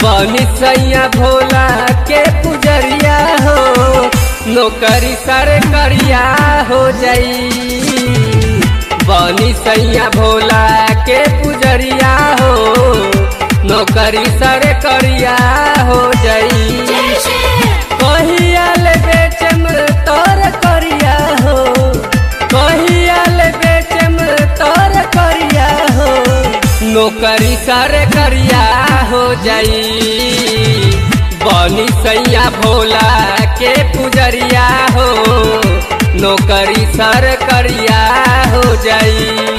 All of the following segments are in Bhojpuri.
बनी सैया भोला के पुजरिया हो नौकरी सर करिया हो जाई बनी सैया भोला के पुजरिया हो नौकरी सर करिया हो जाई कहियाल बेचम तोर करिया हो कहियाल बेचम तोर करिया हो नौकरी सर करिया हो जाई बनी सैया भोला के पुजरिया हो नौकरी सर करिया हो जाई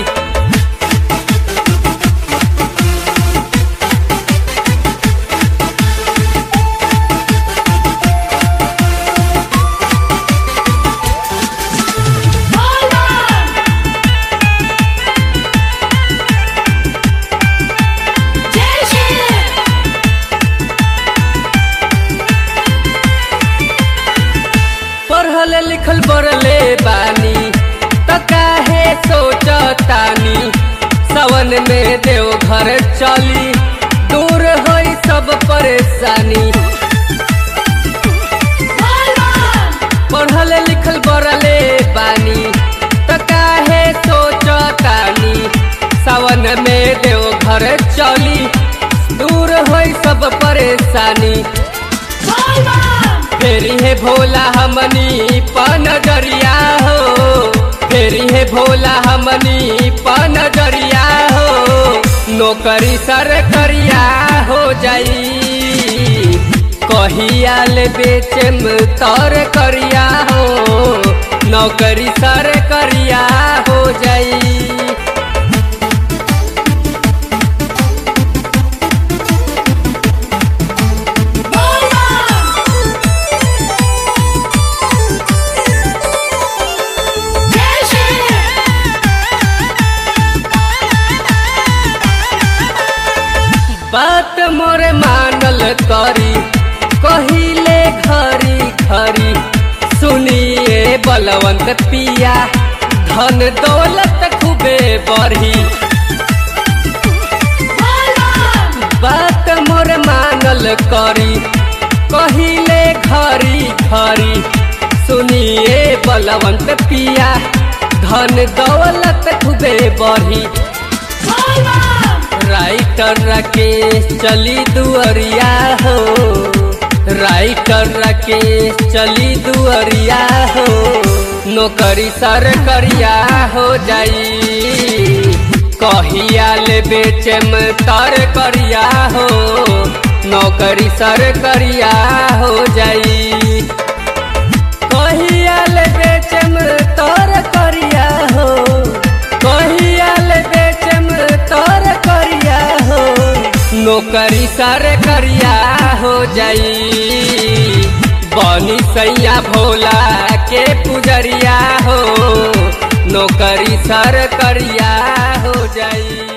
पढ़ल लिखल बरले बानी त काहे सोचतानी सवन में देव घर चली दूर होई सब परेशानी पढ़ल लिखल बरले बानी त काहे सोचतानी सवन में देव घर चली दूर होई सब परेशानी फेरी है भोला हमनी पन डरिया हो फेरी है भोला हमनी पन डरिया हो नौकरी सर करिया हो जाई कहियाल बेचम तर करिया हो नौकरी सर करिया हो जाई बात मोरे मानल करी कहिले घरी घरी सुनिए बलवंत पिया धन दौलत खूबे बढ़ी बात मोर मानल करी कहिले घरी घरी सुनिए बलवंत पिया धन दौलत खूबे बढ़ी राइटर राकेश चली दुअरिया हो राइटर राकेश चली दुअरिया हो नौकरी सर करिया हो जाई कहियाल बेचम तर करिया हो नौकरी सर करिया हो जाई कहियाल बेचम तर करिया हो कहियाल बेचम तर करिया हो नौकरी सर करिया हो जाई बनी सैया भोला के पुजरिया हो नौकरी सर करिया हो जाई